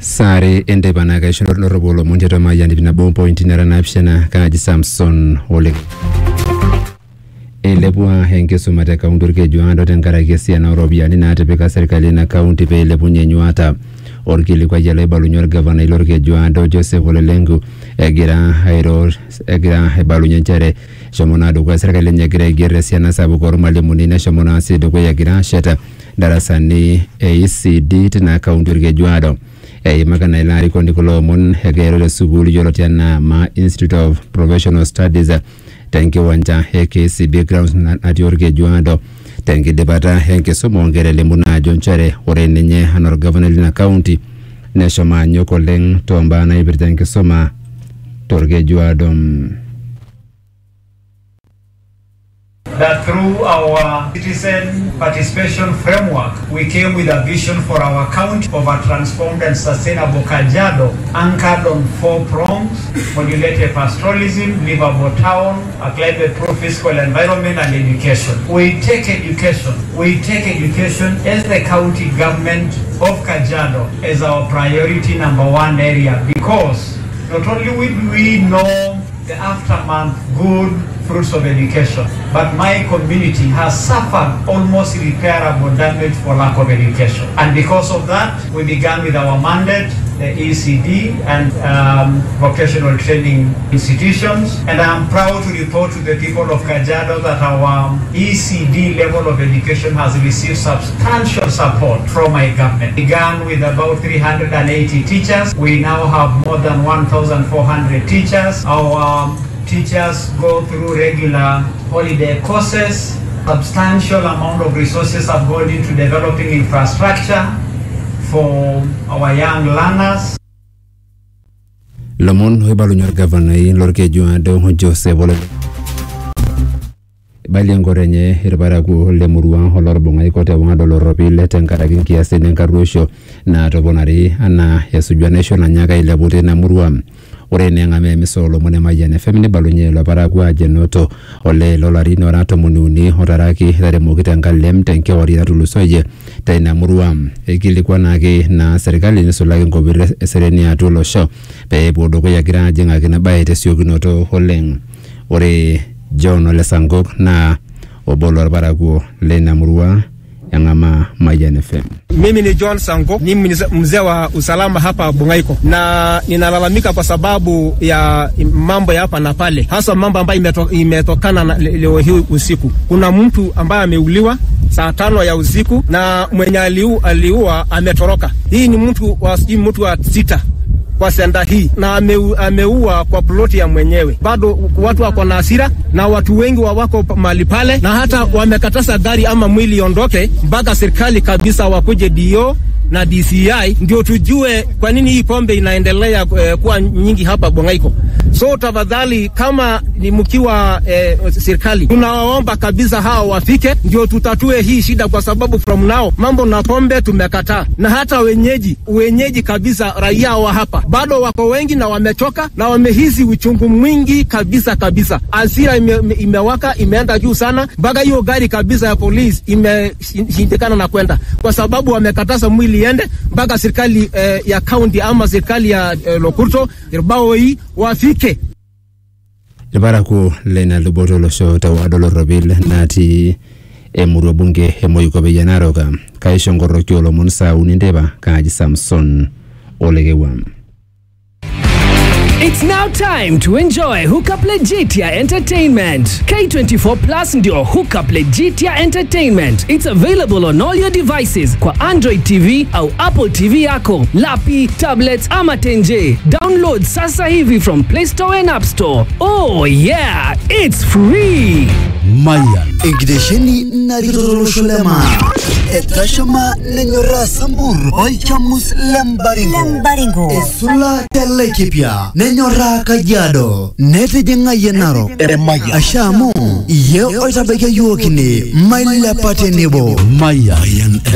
sare enteipa naa kaisho lorropu olomon tiatua mayian ip nabo mpointi nara naapishana kaaji samson oleng eilepua enkisuma te kaunti orkejuado tenkaraki esiana ooropiyiani naatipika serkali ina kaunti pee eilepunye enyuata orkilikuai loibalunye orgavanai lorkejuado joseph olelenku egira airo egira aibalunye nchere eshomo naa dukuya serkali enye egira aiger esiana sapuk ormalimuni neshomo naa sii dukuya egira ashet darasani e ECD tina kaunti orkejuado eimaka naa ilo arikoni kulo omon egira airo te sukuul yioloti enaa ma institute of professional studies tenkiwanja e KCB grounds natii orkejuado tenkidipata enkisuma onkera elimu naa ajo nchere ore ninye anaa orgavanai lina kaunti neshomo anyok oleng tombaa naipirta enkisuma torkejuado that through our citizen participation framework, we came with a vision for our county of a transformed and sustainable Kajiado, anchored on four prongs, modulated pastoralism, livable town, a climate-proof fiscal environment, and education. We take education, we take education as the county government of Kajiado as our priority number one area because not only will we know the aftermath good fruits of education. But my community has suffered almost irreparable damage for lack of education. And because of that, we began with our mandate, the ECD and um, vocational training institutions. And I'm proud to report to the people of Kajiado that our ECD level of education has received substantial support from my government. Began with about 380 teachers. We now have more than 1,400 teachers. Our teachers go through regular holiday courses. Substantial amount of resources have gone into developing infrastructure for our young learners. lomon oibalunye orgavanai lorkejuado joseph ole ibalie enkoro enye irparakuo lemurua olorbung'ai kote wang'ado lorropil tenkaraki nkiasin enkarruosho naatoponari anaa esuju enaisho nanyaaka ailepu tina murua ore neeng'amaa emisa oolomon emayian fm nibalunye ilo parakuo ajo enoto olee lolarin ora tomoni uni otaraki etaremoki tenkalem tenkewarie natulusoyie teina murua eikilikuanaki naa serkali nisulaki nkopir eseriani atua olosho pee epuo dukuya egira ajing'aki ina baye tesiokinoto oleng ore john ole sankok naa obo lorparakuo leina murua eng'amaa mayian fm Mimi ni John Sango, ni mzee mzee wa usalama hapa Bungaiko, na ninalalamika kwa sababu ya mambo ya hapa na pale, hasa mambo ambayo imeto, imetokana na le- leo hii usiku. Kuna mtu ambaye ameuliwa saa tano ya usiku na mwenye aliu, aliua ametoroka. Hii ni mtu wa sijui mtu wa sita kwa senda hii na ameu, ameua kwa ploti ya mwenyewe. Bado watu wako na hasira na watu wengi wa wako pa- mahali pale, na hata wamekataza gari ama mwili iondoke mpaka serikali kabisa wakuje dio na DCI ndio tujue kwa nini hii pombe inaendelea eh, kuwa nyingi hapa Bongaiko. So tafadhali, kama ni mkiwa eh, serikali, tunawaomba kabisa hawa wafike ndio tutatue hii shida, kwa sababu from now mambo na pombe tumekataa, na hata wenyeji wenyeji kabisa, raia wa hapa bado wako wengi na wamechoka na wamehisi uchungu mwingi kabisa kabisa. Hasira ime, ime, imewaka imeenda juu sana, mpaka hiyo gari kabisa ya polisi imeshindikana na kwenda, kwa sababu wamekataza mwili iende mpaka serikali eh, ya kaunti ama serikali ya eh, Lokurto Irbao hii wafike irparakuo leina luboto olosho tewado lorropil natii emurua bunge e moikope narok kaisho nkoroki olomon saa uni nteipa kaaji samson olekewam It's now time to enjoy Hookup Legitia Entertainment. K24 Plus ndio Hookup Legitia Entertainment. It's available on all your devices kwa Android TV au Apple TV yako, lapi, tablets ama tenje. Download sasa hivi from Play Store and App Store. Oh yeah, it's free. Mayan. Enkitesheni narikitololosho lema. Etashama nenyoraa sambur. Olchamus lembaringo. Lembaringo. Esula telekipia. Nenyoraa kajiado. Netijing'ayie narok. Eremaya. Asha amu iye oitabaikia yiok ine mailepa tenebo. Mayan.